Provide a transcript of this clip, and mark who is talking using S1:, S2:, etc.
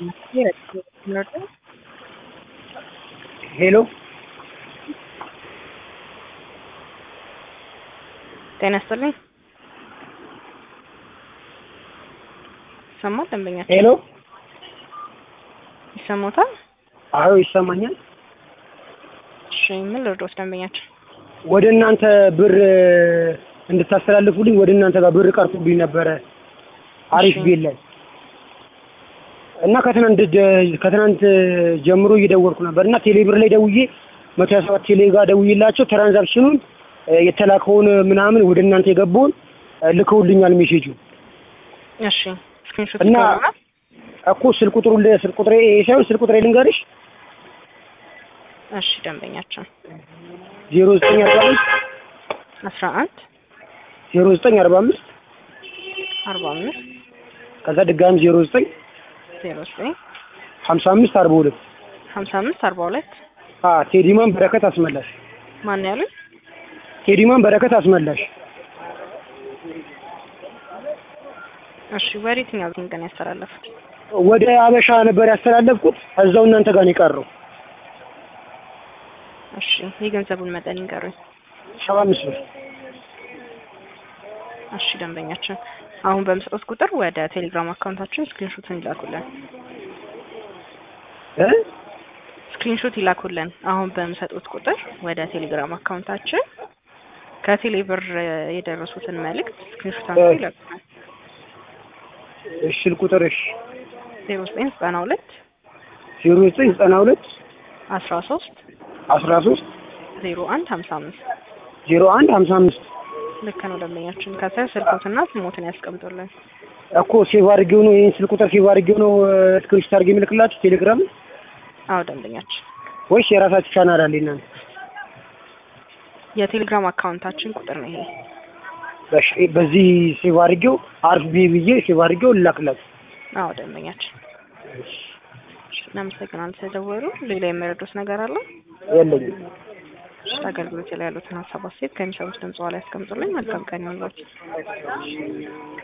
S1: ሄሎ
S2: ጤና ይስጥልኝ። ይሰማል? ደንበኛችን
S1: ሄሎ
S2: ይሰማዎታል?
S1: አዎ ይሰማኛል።
S2: እሺ ምን ልርዶት? ደንበኛችን
S1: ወደ እናንተ ብር እንድታስተላልፉልኝ ወደ እናንተ ጋር ብር ቀርቶብኝ ነበረ አሪፍ
S2: እሺ።
S1: ቤት ላይ እና ከትናንት ጀ- ከትናንት ጀምሮ እየደወልኩ ነበር እና ቴሌ ብር ላይ ደውዬ መቶ ሀያ ሰባት ቴሌ ጋር ደውዬላቸው ትራንዛክሽኑን እ፣ የተላከውን ምናምን ወደ እናንተ የገባውን እ፣ ልከውልኛል ሜሴጁ
S2: እሺ ስክሪንሾት
S1: እና
S2: ይገባል?
S1: እኮ ስልክ ቁጥሩ ስልክ ቁጥሬ ይሄ ሳይሆን ስልክ ቁጥሬ ልንገርሽ
S2: እሺ ደንበኛችን
S1: ዜሮ ዘጠኝ አርባ አምስት
S2: አስራ አንድ
S1: ዜሮ ዘጠኝ አርባ አምስት
S2: አርባ አምስት
S1: ከዛ ድጋሚ ዜሮ ዘጠኝ
S2: ዜሮ ዘጠኝ
S1: ሀምሳ አምስት አርባ ሁለት
S2: ሀምሳ አምስት አርባ ሁለት
S1: አ ቴዲማን በረከት አስመላሽ
S2: ማን ያሉኝ?
S1: ቴዲማን በረከት አስመላሽ
S2: እሺ ወደ የትኛው ግን ቀን ያስተላለፉት?
S1: ወደ አበሻ ነበር ያስተላለፍኩት እዛው እናንተ ጋር ነው የቀረው
S2: እሺ የገንዘቡን መጠን ይንገሩኝ።
S1: ሰባ አምስት ብር
S2: እሺ ደንበኛችን አሁን በምሰጡት ቁጥር ወደ ቴሌግራም አካውንታችን ስክሪንሾትን ይላኩልን።
S1: እ
S2: ስክሪንሾት ይላኩልን። አሁን በምሰጡት ቁጥር ወደ ቴሌግራም አካውንታችን ከቴሌ ብር የደረሱትን መልእክት ስክሪንሾት አንስተው ይላኩልን።
S1: እሺ ስልክ ቁጥር እሺ
S2: ዜሮ ዘጠኝ ዘጠና ሁለት
S1: ዜሮ ዘጠኝ ዘጠና ሁለት
S2: አስራ ሶስት
S1: አስራ ሶስት
S2: ዜሮ አንድ ሀምሳ አምስት
S1: ዜሮ አንድ ሀምሳ አምስት
S2: ልክ ነው ደንበኛችን። ከስር ስልኮትና ስሞትን ያስቀምጡልን።
S1: እኮ ሴቭ አድርጌው ነው ይሄን ስልክ ቁጥር ሴቭ አድርጌው ነው ስክሪንሾት አድርጌ የምልክላችሁ ቴሌግራም
S2: አዎ ደንበኛችን
S1: ወይስ የራሳችሁ ቻናል አለ እናንተ
S2: የቴሌግራም አካውንታችን ቁጥር ነው ይሄ።
S1: እሺ በዚህ ሴቭ አድርጌው አርፍ ቢ ብዬ ሴቭ አድርጌው ልላክላችሁ
S2: አዎ ደንበኛችን። እናመሰግናለን ስለደወሉ። ሌላ የሚረዱት ነገር አለ?
S1: የለኝም
S2: አገልግሎት ላይ ያሉትን ሀሳብ አስተያየት ከሚሰሩት ድምጽ ላይ ያስቀምጡልኝ። መልካም ቀን ይሁንላችሁ።